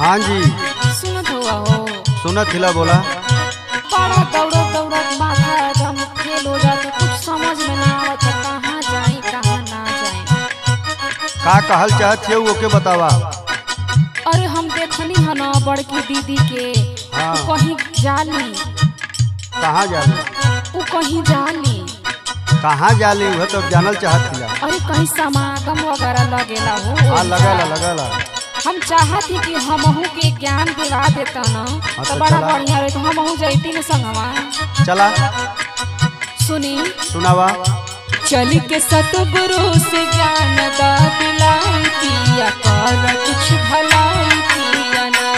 हाँ जी सुनत हुआ हो सुनत हिला बोला बड़ा दौड़त दौड़त माथा एकदम फेल हो जाता कुछ समझ में ना आवत है, कहाँ जाई कहाँ ना जाई का कहल चाहत है ओके बतावा अरे हम देखनी है ना बड़की दीदी के हाँ। उ कहीं जाली कहाँ जाली उ कहीं जाली कहाँ जाली वह तो जानल चाहत हिला अरे कहीं समागम वगैरह लगेला हो हाँ लगला लगला हम चाहत ही कि हमहू के ज्ञान दिला देता ना हाँ, तो तो बड़ा चला। बढ़िया रहे तो हमहू जैती न संगवा चला सुनी सुनावा चल के सतगुरु से ज्ञान दा दिलाई पिया कर कुछ भलाई पिया ना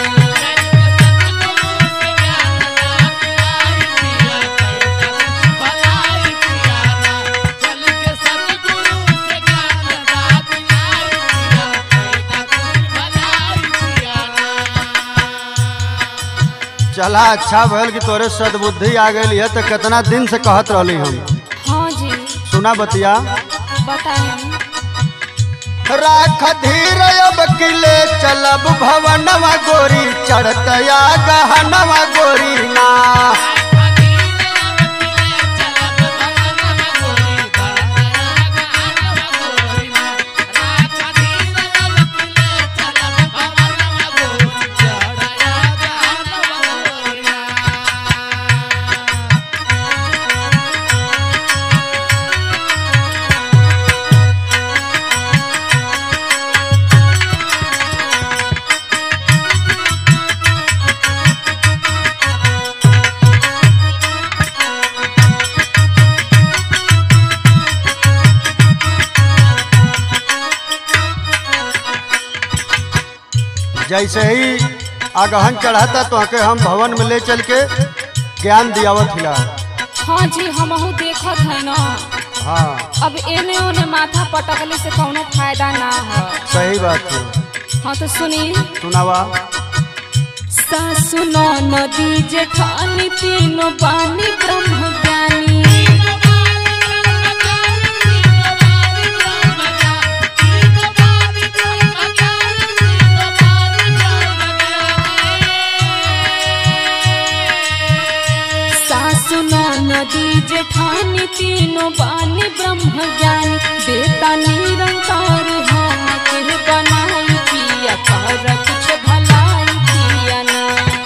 चला अच्छा भल कि तोरे सदबुद्धि आ गई है तो कितना दिन से कहत रहली हम हाँ जी सुना बतिया बताएं राख धीर अब किले चलब भवनवा गोरी चढ़तया गहनवा गोरी ना जैसे ही आगहन चढ़ाता तो आके हम भवन में ले चल के ज्ञान दियावत हिला हाँ जी हमहू देखत है ना हाँ अब एने ओने माथा पटकले से कौनो फायदा ना है सही बात है हाँ तो सुनी सुनावा सासु नदी जेठानी तीनों बानी ब्रह्म ज्ञानी सासु नदी जेठानी तीनों बानी ब्रह्म ज्ञानी देता निरंकार हम के बनाई पिया कर कुछ भलाई पिया ना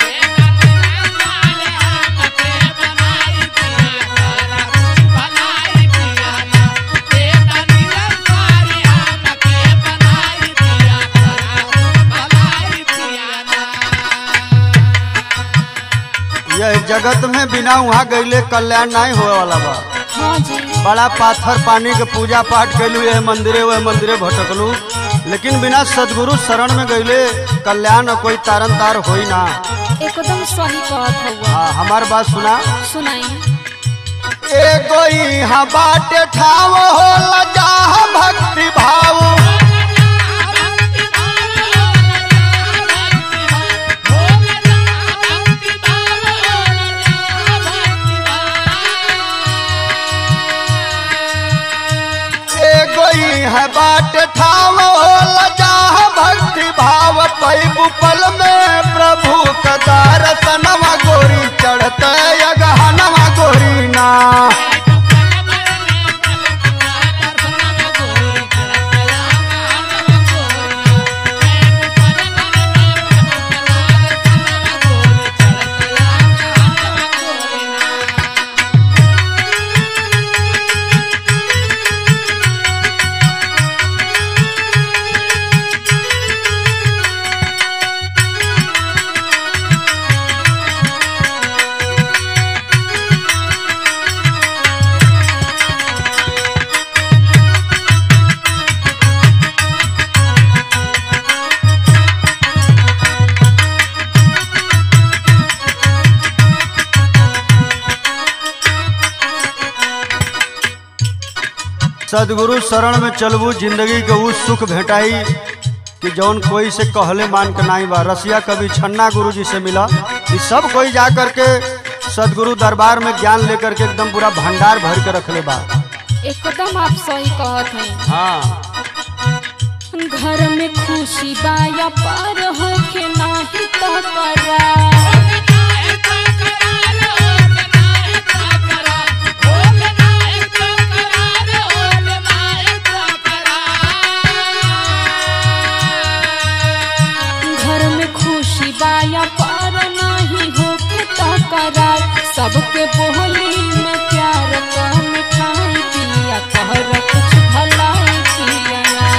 यह जगत में बिना वहाँ गईले कल्याण नहीं होए वाला बा हाँ जी बड़ा पाथर पानी के पूजा पाठ कैलू यह मंदिरे वह मंदिरे भटकलू लेकिन बिना सदगुरु शरण में गईले कल्याण और कोई तारन तार होई ना एकदम सही कहत हुआ हाँ हमार बात सुना सुनाई एगो यहाँ बाटे ठाव हो लजा भक्ति भाव एगो यहाँ बाटे ठाव हो लजा भक्ति भाव पैबु पल में प्रभु का दर्शनवा गोरी चढ़ते अगहनवा गोरी ना सदगुरु शरण में चलबू जिंदगी के उ सुख भेटाई कि जौन कोई से कहले मान के नाही बा रसिया कवि छन्ना गुरु जी से मिला कि सब कोई जा करके सदगुरु दरबार में ज्ञान लेकर के एकदम पूरा भंडार भर के रखले बा एकदम आप सही कहत हैं हाँ घर में खुशी बाया पर होके नाही तो करा घर में खुशी बाया पर नहीं होके तो करार सबके बोली में प्यार का मिठाई पिया कहर कुछ भलाई पिया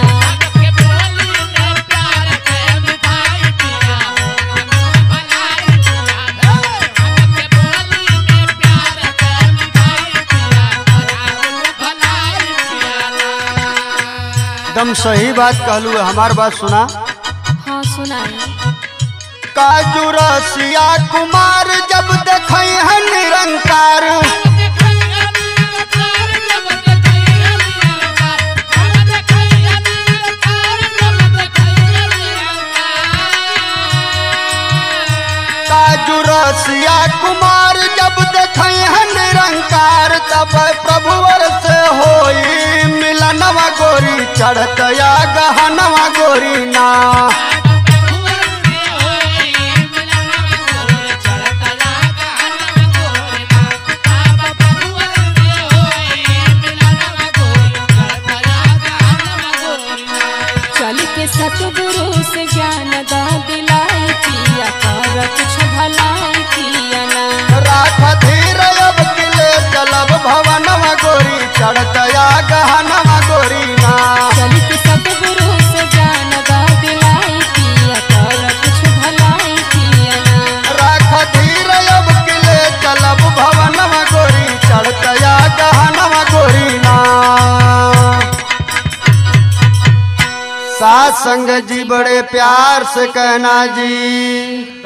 एकदम सही बात कहलू है हमार बात सुना हाँ सुनाई काजू रसिया कुमार जब देखई है निरंकार काजू रसिया कुमार जब देखई है निरंकार तब प्रभुवर से होई मिलनवा गोरी चढ़तया गहनवा गोरी ना चल के सतगुरु से ज्ञान दा दिलाई पिया कर कुछ भलाई पिया ना राख धीर अब किले चलब भवनवा गोरी चढ़तया गहनवा गोरी ना चल के सतगुरु से ज्ञान दा दिलाई पिया कर कुछ भलाई पिया ना राख धीर अब किले चलब भवनवा गोरी चढ़तया गहनवा गोरी ना सात संग जी बड़े प्यार से कहना जी